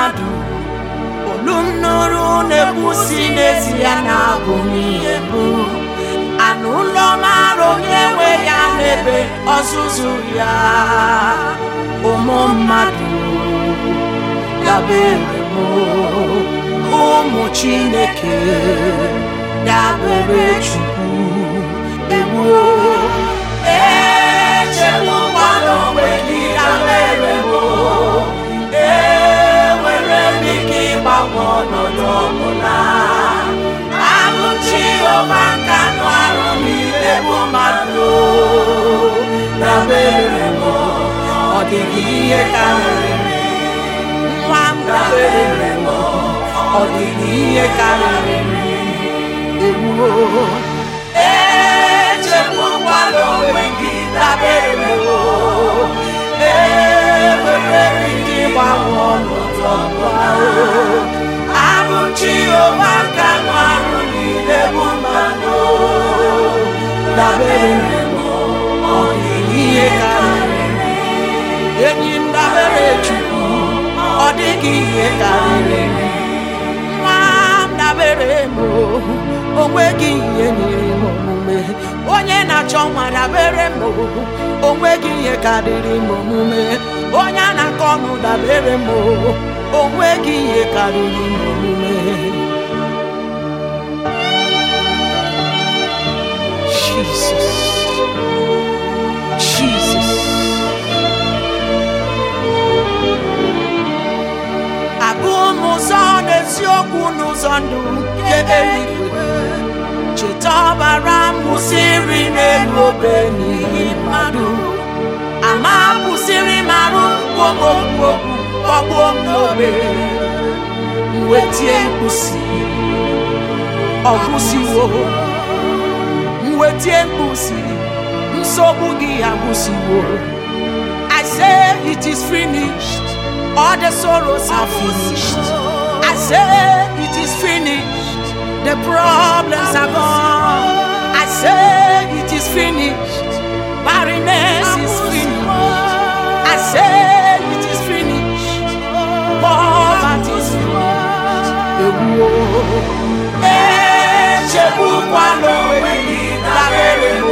mmadụ olu m nụrụ na-ekwusi n'ezie na-abụ m ihe bụ anụ ụlọ mara onye nwe ya n'ebe ọzụzụ ya ụmụ mmadụ dabere m ụmụ chineke dabere chukwu ewuo echegbukwala onwe gị dabere m enwere m ike ịgbanwe ọnọdụ ọbụla abụ Jehova nka nụ arụ niile bụ mmadụ dabere m ọ dịghị ihe karịrị nwa m dabere m ọ dịghị ihe karịrị ewuo echegbukwala onwe gị dabere m enwere m ike ịgbanwe ọnọdụ ọbụla abụ Jehova nka nụ arụ niile bụ mmadụ dabere m ọ dịghị ihe karịrị enyi m dabere Chukwu ọ dịghị ihe karịrị nwa m dabere m o nweghị ihe nyere m omume onye na-achọ nwa dabere m o nweghị ihe karịrị m omume onye a na-akọ ọnụ dabere m o nweghị ihe karịrị m omume Jesus Jesus abụ m ụzọ n'eziokwu n'ụzọ ndụ nke eluigwe cheta ọbara m kwụsịrị n'elu obe n'ihi mmadụ ama kwụsịrị m arụ mkpomokwu kpọgbuo m n'obe mwetie mkpusi ọgwụsiwo mwetie mkpusi nsogbu gị agwụsiwo I say it is finished all the sorrows are finished I say it is finished the problems are gone I say it is finished barrenness is finished I say it is finished poverty is finished ewuo echegbukwala onwe gị dabere m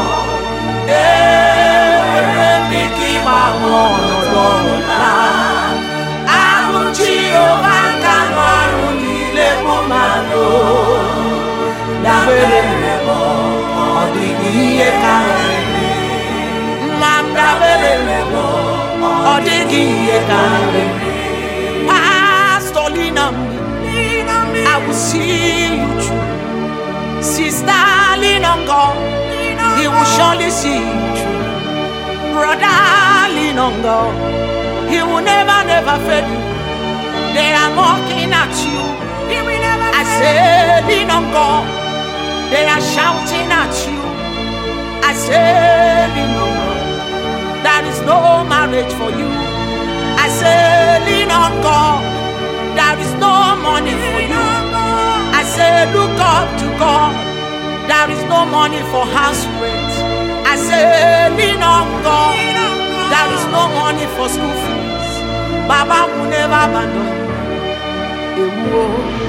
enwere m ike ịgbanwe ọnọdụ ọbụla ahụ Jehova nka nụ arụ niile bụ mmadụ dabere m ọ dịghị ihe karịrị nwa m dabere m ọ dịghị ihe karịrị Pastor lean on me I will see you through Sister lean on God He will surely see you through Brother lean on God He will never never fail you They are mocking at you I say lean on God They are shouting at you I say lean on God There is no marriage for you I say lean on God There is no money for you I say look up to God There is no money for house rent I say lean on God There is no money for school fees Baba will never abandon you Ewuo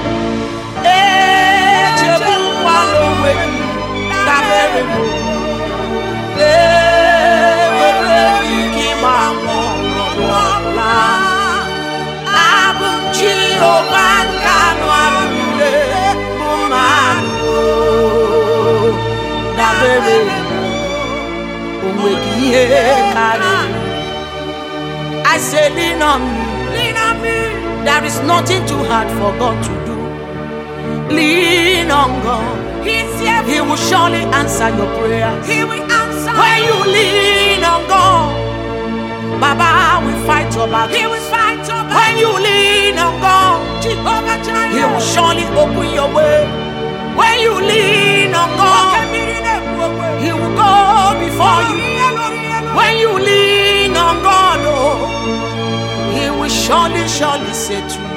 Echegbukwala onwe gị dabere m enwere m ike ịgbanwe ọnọdụ ọbụla abụ m Jehova nke anụ arụ niile bụ mmadụ dabere o nweghị ihe karịrị I say lean on me there is nothing too hard for God to do lean on God He will surely answer your prayers when you lean on God Baba will fight your battle when you lean on God He will surely open your way when you lean on God He will go before you when you lean on God oh He will surely surely say to you